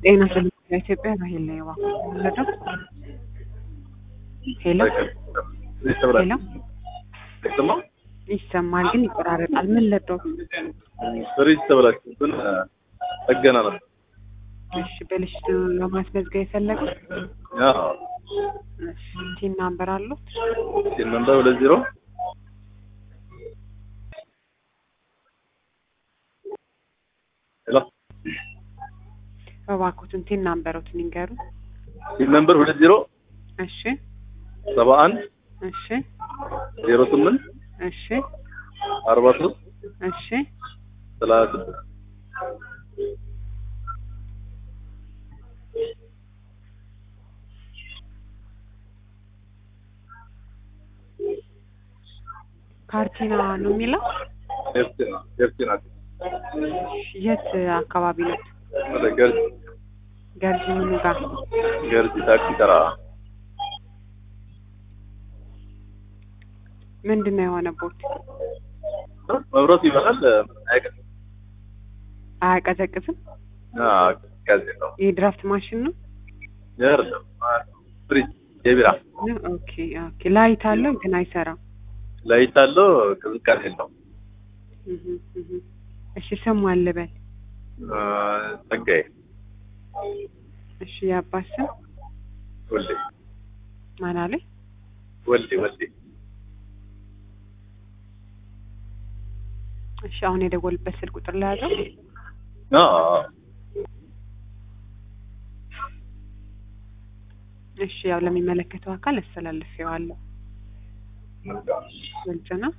ጤና ስለ ኢትዮጵያ ራሄል ላይ ዋ ወለደው ሄሎ ሄሎ ይሰማ ይሰማል ግን ይቆራረጣል። ምን ለደው? ፍሪጅ ተበላሽቶብን ጠገና ነበር። እሺ በልሽቱ ለማስመዝገብ የፈለገው አዎ እሺ ቲን ናምበር አሉት? ሲል ነበር ሁለት ዜሮ ሄሎ እባክዎትን ቲን ናምበሮትን ይንገሩ። ሲል ነበር ሁለት ዜሮ እሺ ሰባ አንድ እሺ ዜሮ ስምንት እሺ አርባ ሶስት እሺ ሰላሳ ስድስት ካርቲና ነው የሚለው። ኤርትራ ኤርትራ የት አካባቢ ነው? ወደ ገርጂ ገርጂ ምኑ ጋር? ገርጂ ታክሲ ተራ ምንድን ነው የሆነቦት? መብራቱ ይበራል አይቀር አያቀዘቅዝም? ጋዜ ነው የድራፍት ማሽን ነው? አይደለም ፍሪጅ የቢራ ኦኬ ኦኬ። ላይት አለው ግን አይሰራም። ላይት አለው ቅዝቃዜ የለውም እህ እህ። እሺ ስሙ አልበል። ጸጋዬ እሺ የአባት ስም ወልዴ ማን አለኝ? ወልዴ ወልዴ እሺ አሁን የደወልበት ስልክ ቁጥር ላይ ያዘው። አዎ እሺ ያው ለሚመለከተው አካል አስተላልፌዋለሁ። ግልጽ ነው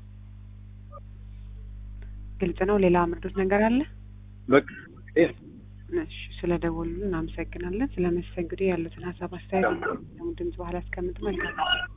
ግልጽ ነው። ሌላ ምርዶት ነገር አለ? በቃ ይሄ እሺ ስለ ደወሉ እናመሰግናለን። ስለ መስተንግዶ ያሉትን ሀሳብ አስተያየት ድምጽ በኋላ አስቀምጥ። መልካም